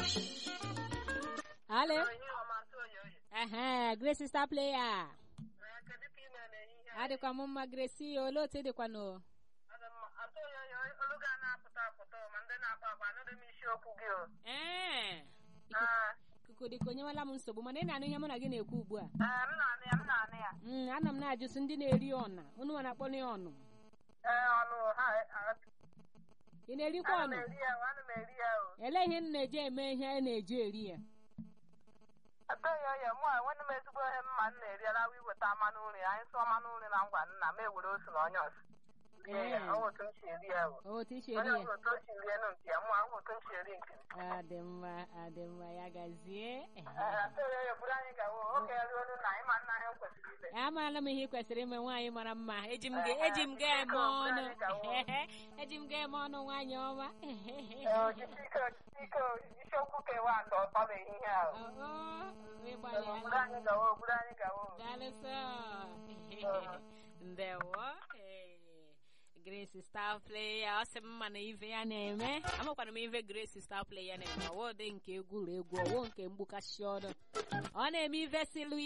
Ale? Onye ọma ntụ oyi oyi. Ehe, Grace star player. Ee, kedu ka ị mere n'ehihie a? Adịkwa m mma Grace, olee otu ị dịkwa nụ? Adị mma. Atụ oyi oyi olu ga na-apụta apụta o, ma ndị na-akpa akpa anụghị m isiokwu gị o. Ee. Ee, Ikuku dịka onye nwela m nsogbu mana ị na-anụ ihe mụ na gị na-ekwu ugbu a. ee, m na-anụ ya m na-anụ ya. Mm, ana m na-ajụsị ndị na-eri ọna unu nwa na-akpọ ya ọnụ Ee, ọnụ ha a- ị na-erikwa ana m ọnụ eri ya o, ana m eri ya o. elee ihe m na-eji eme ihe a na-eji eri ya Atụ oyi oyi mụ a nwanne m ezigbo ihe mma m na-eri alawa iweta mmanụ nri anyị sụọ mmanụ nri na ngwa nna m ewere osu na onye ọzọ. Rie ya, Ee. ọ bụ otu m si eri ya o. otu isi Onye eri ya ọzọ otu o si rie nụ nke ya, mụ ahụ otu m si eri nke m. adị mma adị mma ya gazie Ee, atụ oyi oyi buru anyị gawo oge ruolu na ịma nna anyị kwesịrị ile. amaala m ihe ị kwesịrị ime nwaanyị mara mma eji m ga eji m ga eme ọnụ eji m ga eme ọnụ nwaanyị ọma Ee, jisi ike jisi ike isiokwu kewa nke ọtọ bụ ehihie ahụ. Oo, Buru ịgbalịala anyị gawo buru anyị gawo. Daalụsọ. Ndewo. Ee. Grace star player ọ sị m ma na ive ya na-eme amakwara m ive Grace star player na-eme ọwụ dị nke egwuregwu ọwụ nke mgbukasị ọnụ ọ na-eme ive silu